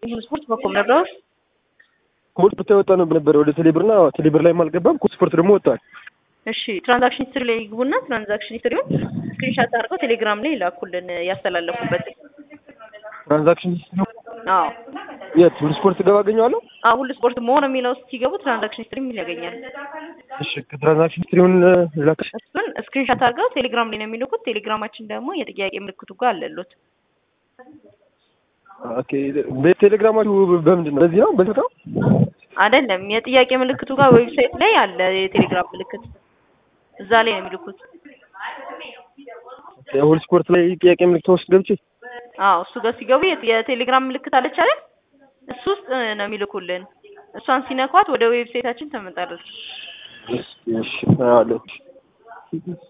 ስፖርት በኩል ነበር ኮድ ብታይ ወጣ ነው ነበር ወደ ቴሌብርና ቴሌብር ላይም አልገባም። ኮድ ስፖርት ደግሞ ወጥቷል። እሺ ትራንዛክሽን ሂስትሪ ላይ ይግቡና ትራንዛክሽን ሂስትሪውን ስክሪንሻት አድርገው ቴሌግራም ላይ ይላኩልን ያስተላለፉበት። ትራንዛክሽን አዎ የት ሁሉ ስፖርት ገባ አገኘዋለሁ። አዎ ሁሉ ስፖርት መሆን የሚለው ውስጥ ሲገቡ ትራንዛክሽን ሂስትሪ የሚል ያገኛል። እሺ ከትራንዛክሽን ሂስትሪውን ላክሽ። እሱን ስክሪንሻት አድርገው ቴሌግራም ላይ ነው የሚልኩት። ቴሌግራማችን ደግሞ የጥያቄ ምልክቱ ጋር አለሉት። ኦኬ በቴሌግራማችሁ በምንድን ነው? በዚህ ነው በዚህ ነው አይደለም የጥያቄ ምልክቱ ጋር ዌብሳይት ላይ አለ የቴሌግራም ምልክት እዛ ላይ ነው የሚልኩት። ሁሉ ስፖርት ላይ ጥያቄ ምልክት ውስጥ ገብቼ አዎ እሱ ጋር ሲገቡ የት- የቴሌግራም ምልክት አለች አይደል? እሱ ውስጥ ነው የሚልኩልን። እሷን ሲነኳት ወደ ዌብሳይታችን ትመጣለች። እሺ እሺ አለች